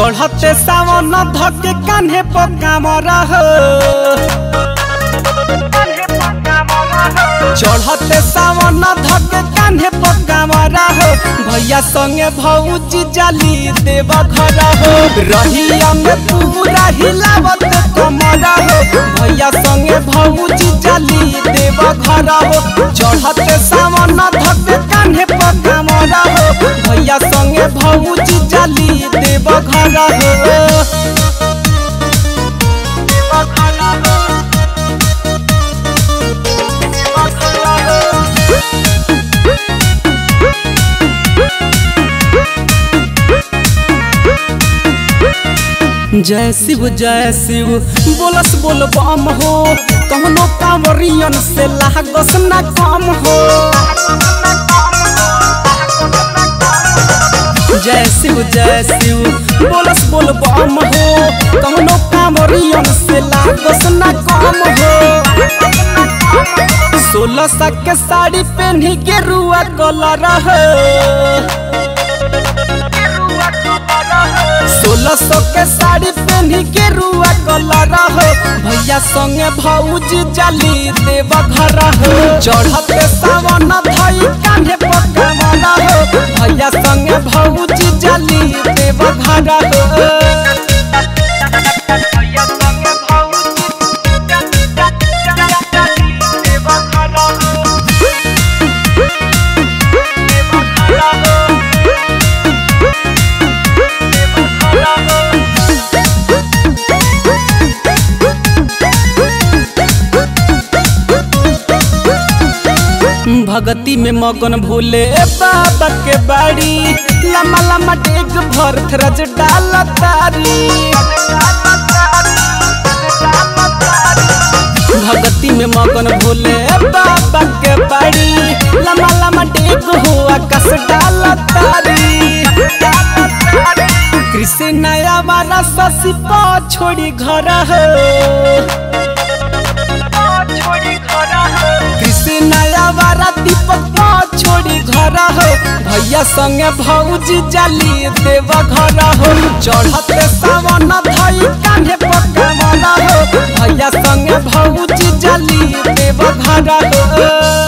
चढ़ते सावन धके कान्हे पकामर हो चढ़ते सावन धके कान्हे पकामर हो भैया संगे भौजी जाली देव घर हो रहिया में पूरा हिलावत कमर हो भैया संगे भौजी जाली देव घर हो चढ़ते सावन धके कान्हे पकामर हो भैया संगे भौजी जाली देव घर हो जय शिव जय शिव बोलस बोल बम हो कहनो कांवरियन से लागस ना कम हो जय शिव जय शिव बोलस बोल बम हो कहनो कांवरियन से लागस ना कम हो सोलह सा के साड़ी पहनी के रुआ कलर हो सोलह सौ के साड़ी पहनी के रुआ कलर हो भैया संगे भौजी जाली देव घर हो चढ़ते सावन धई कान्हे पकावन हो भैया संगे भौजी जाली देव घर हो भगती में मगन भूले बाबा के बाड़ी लम्बा लम्बा डेग भर थरज डाल तारी भगती में मगन भूले बाबा के बाड़ी लम्बा लम्बा डेग हो आकाश डाल तारी कृष्ण नया वाला ससी पा छोड़ी घर हो कृष्ण नया वाला दीपक पा छोड़ी घर हो भैया संगे भौजी जाली देव घर हो चढ़ते सावन धई कान्हे पकावन हो भैया संगे भौजी जाली देव घर हो